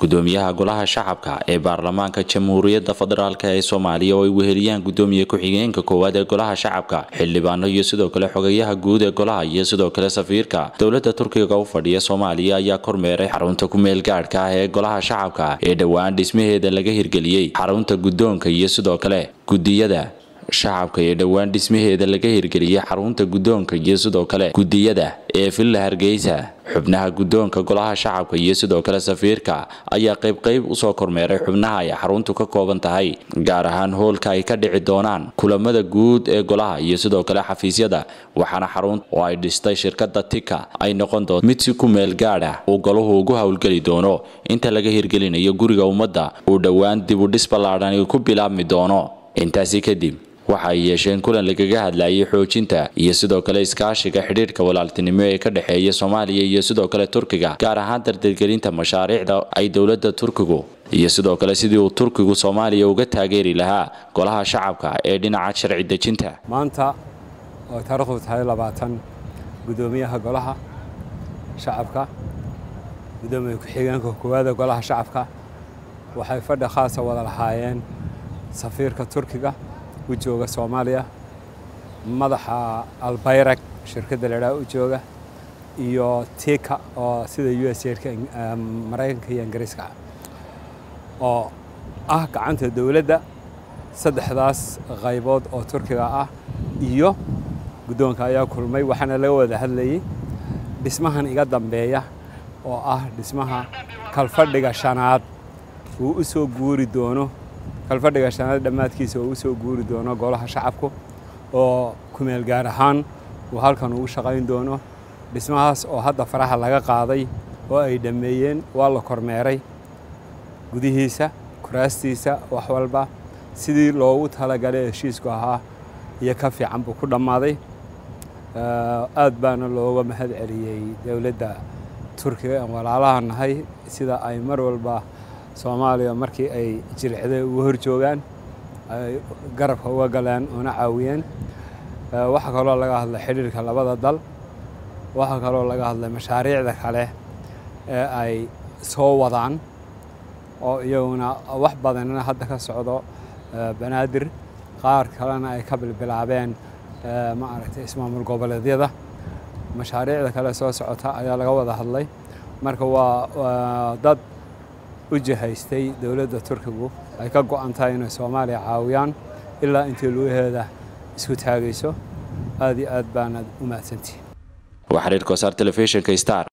gudoomiyaha golaha shacabka ee baarlamaanka jamhuuriyadda federaalk ee soomaaliya oo ay weheliyaan gudoomiye ku-xigeenka koowaad ee golaha shacabka xildhibaano iyo sidoo kale xogayaha guud ee golaha iyo sidoo kale safiirka dowladda turkiga u fadhiya soomaaliya ayaa kormeeray xarunta ku-meel gaadhka ah ee golaha shacabka ee dhowaan dhismaheeda laga hirgeliyey xarunta guddoonka iyo sidoo kale gudiyada shacabka ee dhowaan dhismaheeda laga hirgeliyey xarunta guddoonka iyo sidoo kale gudiyada ee villa hargeysa xubnaha guddoonka golaha shacabka iyo sidoo kale safiirka ayaa qaybqayb usoo kormeeray xubnaha ay xaruntu ka kooban tahay gaar ahaan hoolka ay ka dhici doonaan kulamada guud ee golaha iyo sidoo kale xafiisyada waxaana xarunta oo ay dhistay shirkada tika ay noqon doonto mid si ku meel gaadh ah uu golahu ugu howlgeli doono inta laga hirgelinayo guriga ummadda uu dhowaan dib u dhis ballaadhani ku bilaabmi doono intaasi kadib waxa ay yeesheen kulan lagaga hadlayay xoojinta iyo sidoo kale iskaashiga xidhiidhka walaaltinimo ee ka dhexeeya soomaaliya iyo sidoo kale turkiga gaar ahaan dardargelinta mashaariicda ay dowladda turkigu iyo sidoo kale sidii uu turkigu soomaaliya uga taageeri lahaa golaha shacabka ee dhinaca sharci dejinta maanta oo taariikhdu tahay labaatan gudoomiyaha golaha shacabka gudoomiye ku-xigeenka koowaada golaha shacabka waxay fadhi khaasa wada lahaayeen safiirka turkiga u jooga soomaaliya madaxa albayrag shirkadda ladhaha u jooga iyo tika oo sida u s ka maraykanka iyo ingiriiska oo ah gacanta dowladda saddexdaas qaybood oo turkiga ah iyo guddoonka ayaa kulmay waxaana laga wada hadlayey dhismahan iga dambeeya oo ah dhismaha kalfadhiga shanaad uu u soo guuri doono kalfadhiga shanaad dhammaadkiisa oo u soo guuri doono golaha shacabku oo kumeel gaar ahaan uu halkan ugu shaqayn doono dhismahaas oo hadda faraha laga qaaday oo ay dhammeeyeen waa la kormeeray gudihiisa kuraastiisa wax walba sidii loogu talagalay heshiisku ahaa iyo ka fiican buu ku dhammaaday aad baana looga mahad celiyey dowladda turkiga aan walaalaha nahay sida ay mar walba soomaaliya markii ay jilicday uga hor joogaan ay garabka uga galeen una caawiyeen waxaa kaloo laga hadlay xidhiirka labada dal waxaa kaloo laga hadlay mashaariicda kale ee ay soo wadaan oo iyaguna wax badanina hadda ka socdo banaadir qaar kalena ay ka bilbilaabeen maaragtay ismaamul goboleedyada mashaariicda kale soo socota ayaa laga wada hadlay marka waa dad u jihaystay dowladda turkigu ay ka go-an tahay inay soomaaliya caawiyaan ilaa intii lugaheeda isku taagayso aad iyo aad baanad u mahadsantihin waa xiriirka wasaar telefishinka star